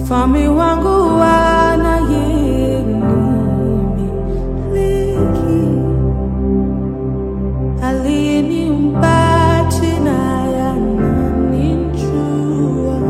Mfalme wangu anayemiliki, aliyeniumba tena yananijua.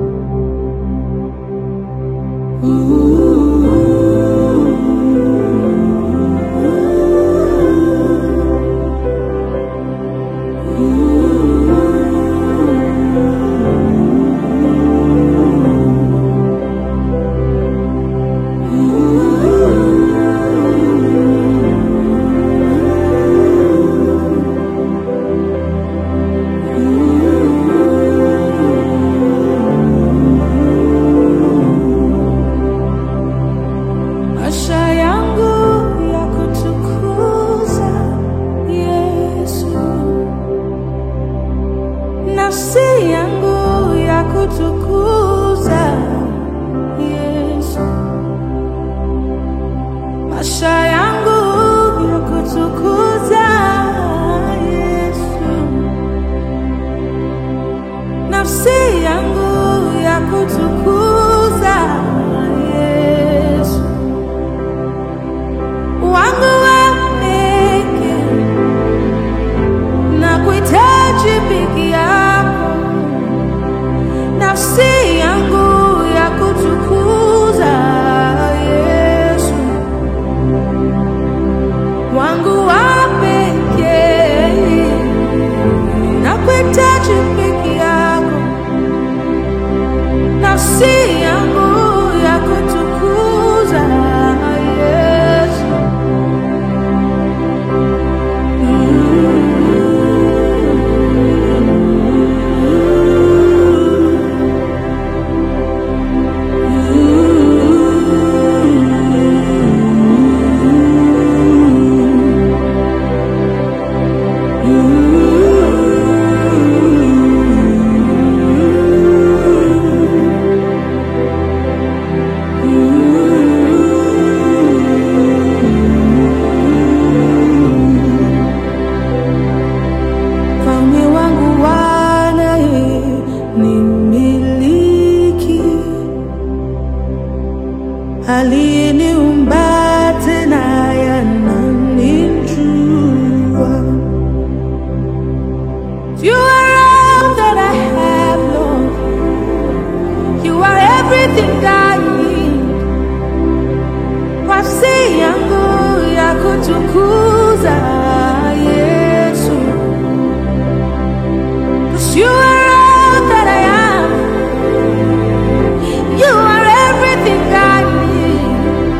Maisha yangu ya kutukuza Yesu, nafsi yangu ya kutukuza Yesu, maisha yangu ya kutukuza Yesu, nafsi yangu ya kutukuza Yesu wangu wa pekee na kuhitaji peke yako, nafsi yangu ya kutukuza Yesu, wangu wa pekee na kuhitaji peke yako, nafsi yangu ya kutukuza Yesu. Mfalme wangu wanaye nimiliki, aliyeniumba tena yananijua. You are all that I have, Lord. You are everything I need. Nafsi yangu ya kutukuza Yesu. Cause you are all that I am. You are everything I need.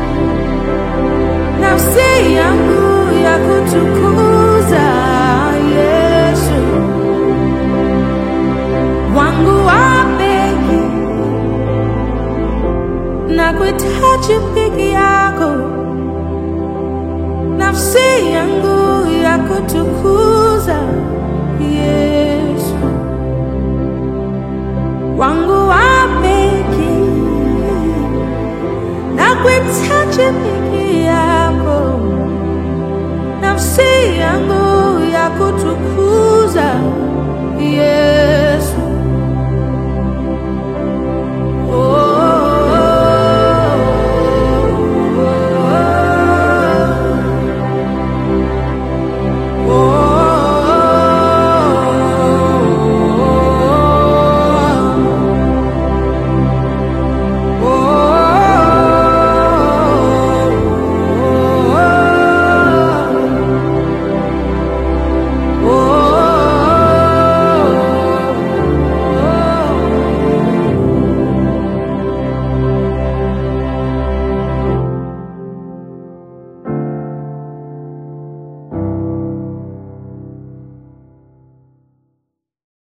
Nafsi yangu ya kutukuza Yesu. Wangu wa pekee na kuhitaji peke yako. Nafsi yangu ya kutukuza